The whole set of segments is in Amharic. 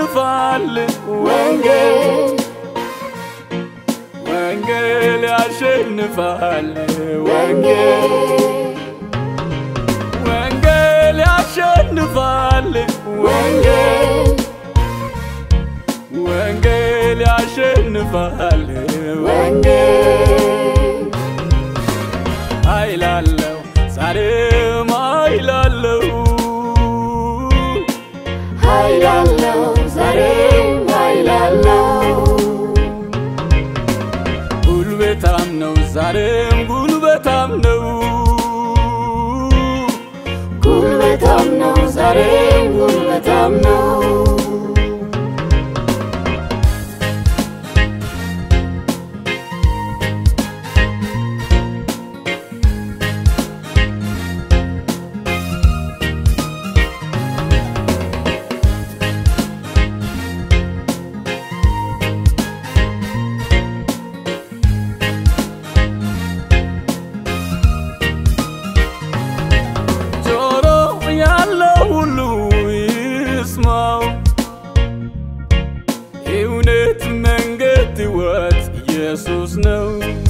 ያሸንፋል ወንጌል ወንጌል ያሸንፋል ወንጌል ወንጌል ያሸንፋል ወንጌል ወንጌል ያሸንፋል ወንጌል ኃይላለው ዛሬም ኃይላለው ኃይላለው ዛሬም ኃይላለው ጉልበታም ነው ዛሬም ጉልበታም ነው ጉልበታም ነው ዛሬም ጉልበታም ነው ጆሮ ያለው ሁሉ ይስማው እውነት መንገድ ሕይወት ኢየሱስ ነው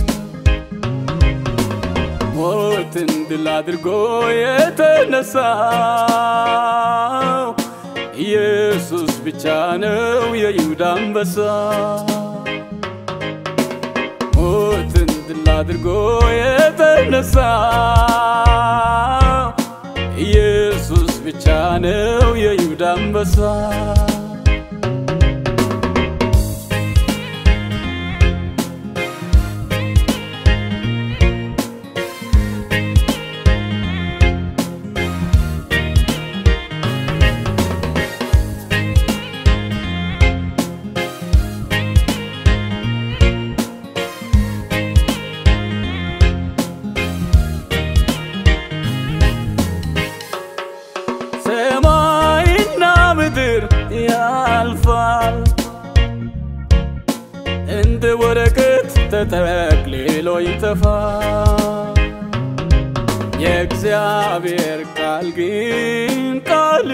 ሞትን ድል አድርጎ የተነሳው ኢየሱስ ብቻ ነው የይሁዳ አንበሳ ሞትን ድል አድርጎ የተነሳው ኢየሱስ ብቻ ነው የይሁዳ አንበሳ ሰማይና ምድር ያልፋል እንደ ወረቀት ተጠቅልሎ ይጠፋል። የእግዚአብሔር ቃል ግን ቃል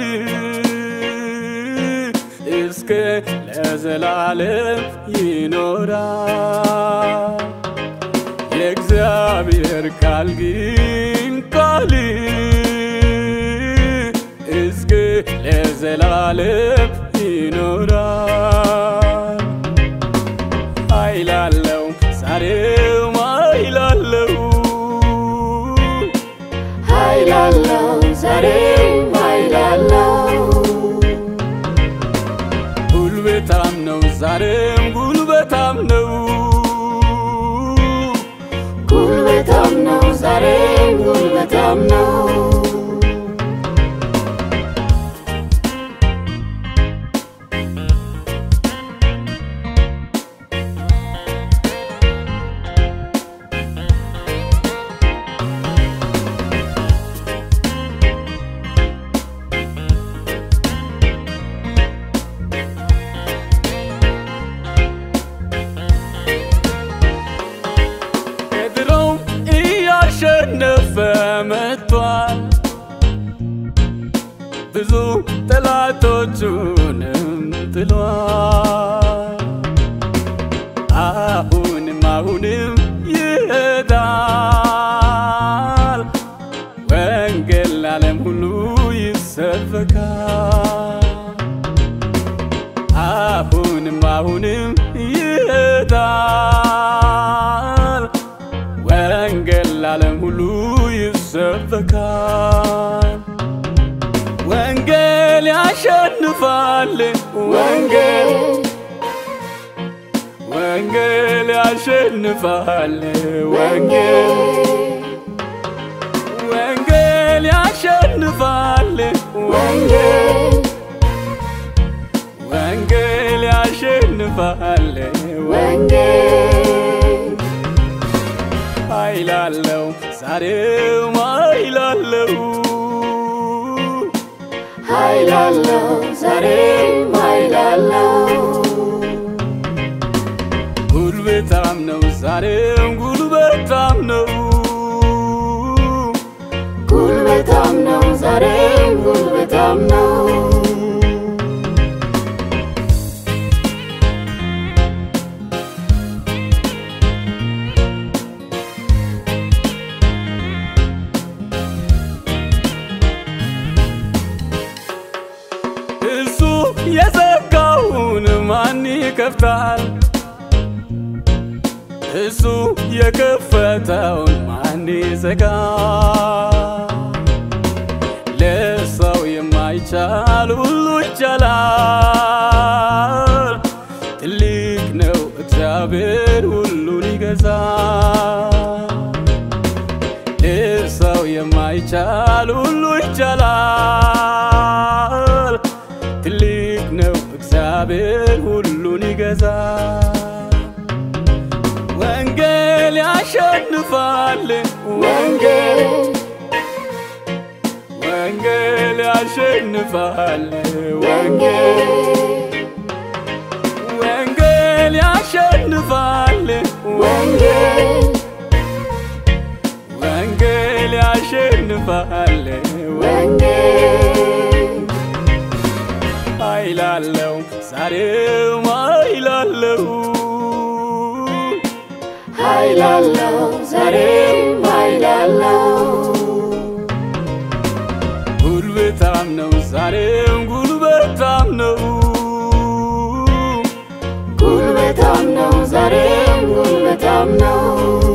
እስከ ለዘላለም ይኖራል። የእግዚአብሔር ቃል ግን ቃል እስከ ለዘላለም ይኖራል። ኃይላለው ዛሬም ኃይላለው ኃይላለው ዛሬም ኃይላለው ጉልበታም ነው ዛሬም ጉልበታም ነው ጉልበታም ነው ዛሬም ጉልበታም ነው ከድሮው እያሸነፈ መጥቷል ብዙ ጠላቶቹንም ጥሏል አሁንም አሁንም ይሄዳል ወንጌል ለዓለም ሁሉ ይሰበካል አሁንም አሁንም ይሄዳል ወንጌል ለዓለም ሁሉ ይሰበካል ወንጌል ያሸንፋል ወንጌል ወንጌል ያሸንፋል ወንጌል ወንጌል ያሸንፋል ወንጌል ወንጌል ያሸንፋል ወንጌል ኃይላለው ዛሬም ኃይላለው ኃይላለው ዛሬም ኃይላለው ጉልበታም ነው ዛሬም ጉልበታም ነው ጉልበታም ነው ዛሬም ጉልበታም ነው የዘጋውን ማን ይከፍታል? እሱ የከፈተውን ማን ይዘጋል? ለሰው የማይቻል ሁሉ ይቻላል። ትልቅ ነው እግዚአብሔር ሁሉን ይገዛል። ለሰው የማይቻል ሁሉ ይቻላል። ትልቅ ነው እግዚአብሔር ሁሉን ይገዛል። ወንጌል ያሸንፋል። ወንጌል ወንጌል ያሸንፋል። ወንጌል ወንጌል ያሸንፋል። ወንጌል ወንጌል ያሸንፋል። ወንጌል ኃይል አለው ዛሬም ኃይል አለው ኃይል አለው ዛሬም ኃይል አለው ጉልበታም ነው ዛሬም ጉልበታም ነው ጉልበታም ነው ዛሬም ጉልበታም ነው